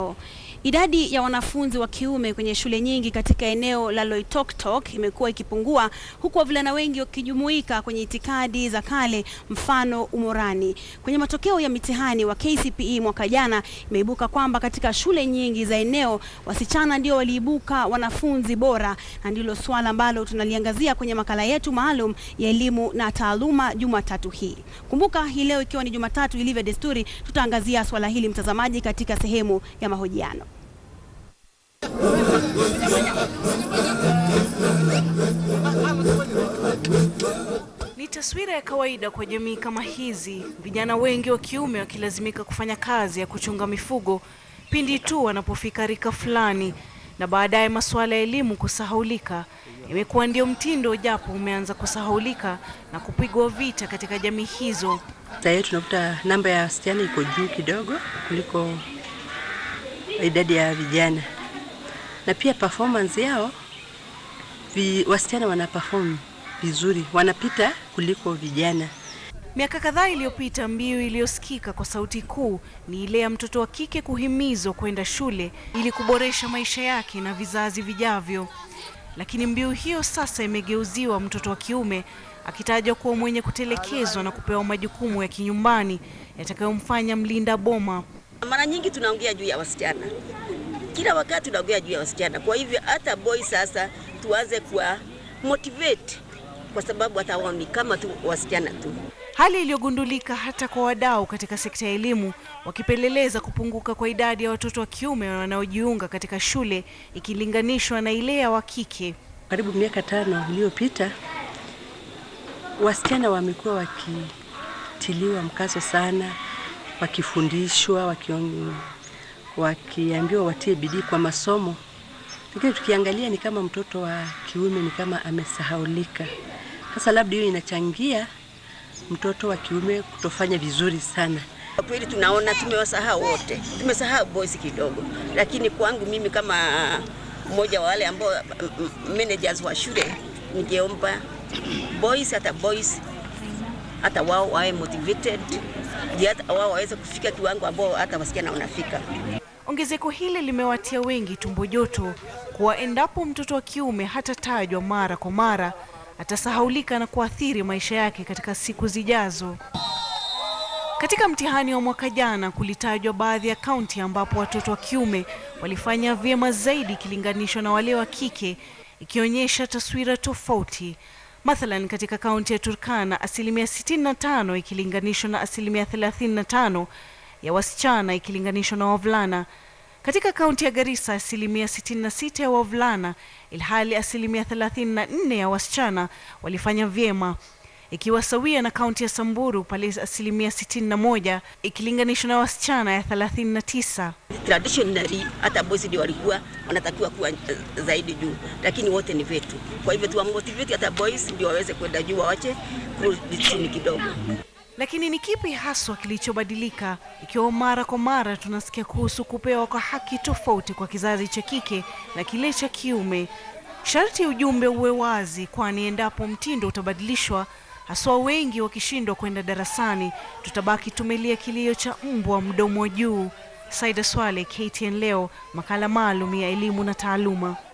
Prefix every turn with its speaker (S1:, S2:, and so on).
S1: Idadi ya wanafunzi wa kiume kwenye shule nyingi katika eneo la Loitoktok imekuwa ikipungua huku wavulana wengi wakijumuika kwenye itikadi za kale mfano umorani. Kwenye matokeo ya mitihani wa KCPE mwaka jana imeibuka kwamba katika shule nyingi za eneo wasichana ndio waliibuka wanafunzi bora, na ndilo swala ambalo tunaliangazia kwenye makala yetu maalum ya elimu na taaluma Jumatatu hii. Kumbuka hii leo ikiwa ni Jumatatu ilivyo desturi, tutaangazia swala hili mtazamaji, katika sehemu ya mahojiano.
S2: Ni taswira ya kawaida kwa jamii kama hizi, vijana wengi wa kiume wakilazimika kufanya kazi ya kuchunga mifugo pindi tu wanapofika rika fulani, na baadaye masuala ya elimu kusahaulika. Imekuwa ndio mtindo, japo umeanza kusahaulika na kupigwa vita katika jamii hizo.
S3: Sasa hivi tunakuta namba ya wasichana iko juu kidogo kuliko idadi ya vijana, na pia performance yao vi, wasichana wana perform vizuri, wanapita kuliko vijana.
S2: Miaka kadhaa iliyopita, mbiu iliyosikika kwa sauti kuu ni ile ya mtoto wa kike kuhimizwa kwenda shule ili kuboresha maisha yake na vizazi vijavyo. Lakini mbiu hiyo sasa imegeuziwa, mtoto wa kiume akitajwa kuwa mwenye kutelekezwa na kupewa majukumu ya kinyumbani yatakayomfanya mlinda boma.
S4: Mara nyingi tunaongea juu ya wasichana, kila wakati tunaongea juu ya wasichana. Kwa hivyo hata boy sasa tuanze kuwa motivate, kwa sababu hata wao ni kama tu wasichana tu.
S2: Hali iliyogundulika hata kwa wadau katika sekta ya elimu wakipeleleza kupunguka kwa idadi ya watoto wa kiume wanaojiunga katika shule ikilinganishwa na ile ya wa kike.
S3: Karibu miaka tano iliyopita, wasichana wamekuwa wakitiliwa mkazo sana, wakifundishwa, wakion, wakiambiwa watie bidii kwa masomo, lakini tukiangalia ni kama mtoto wa kiume ni kama amesahaulika. Sasa labda hiyo inachangia mtoto wa kiume kutofanya vizuri sana.
S4: Kwa kweli tunaona tumewasahau wote, tumesahau boys kidogo, lakini kwangu mimi kama mmoja wa wale ambao managers wa shule, ningeomba boys, hata boys hata wao wawe motivated, ndio hata wao waweze kufika kiwango ambao hata wasichana wanafika.
S2: Ongezeko hili limewatia wengi tumbo joto kuwa endapo mtoto wa kiume hatatajwa mara kwa mara atasahaulika na kuathiri maisha yake katika siku zijazo. Katika mtihani wa mwaka jana kulitajwa baadhi ya kaunti ambapo watoto wa kiume walifanya vyema zaidi ikilinganishwa na wale wa kike, ikionyesha taswira tofauti. Mathalan, katika kaunti ya Turkana asilimia 65 ikilinganishwa na asilimia 35 ya wasichana ikilinganishwa na wavulana. Katika kaunti ya Garissa asilimia 66 ya wavulana ilhali asilimia 34 ya wasichana walifanya vyema, ikiwa sawia na kaunti ya Samburu pale asilimia 61 ikilinganishwa na wasichana ya 39.
S4: Traditionally hata boys ndio walikuwa wanatakiwa kuwa zaidi juu, lakini wote ni wetu. Kwa hivyo tuwamotivate hata boys ndio waweze kwenda juu, wawache kurudi chini kidogo.
S2: Lakini ni kipi haswa kilichobadilika ikiwa mara kwa mara tunasikia kuhusu kupewa kwa haki tofauti kwa kizazi cha kike na kile cha kiume? Sharti ujumbe uwe wazi, kwani endapo mtindo utabadilishwa, haswa wengi wakishindwa kwenda darasani, tutabaki tumelia kilio cha mbwa mdomo juu. Saida Swale, KTN leo, makala maalum ya elimu na taaluma.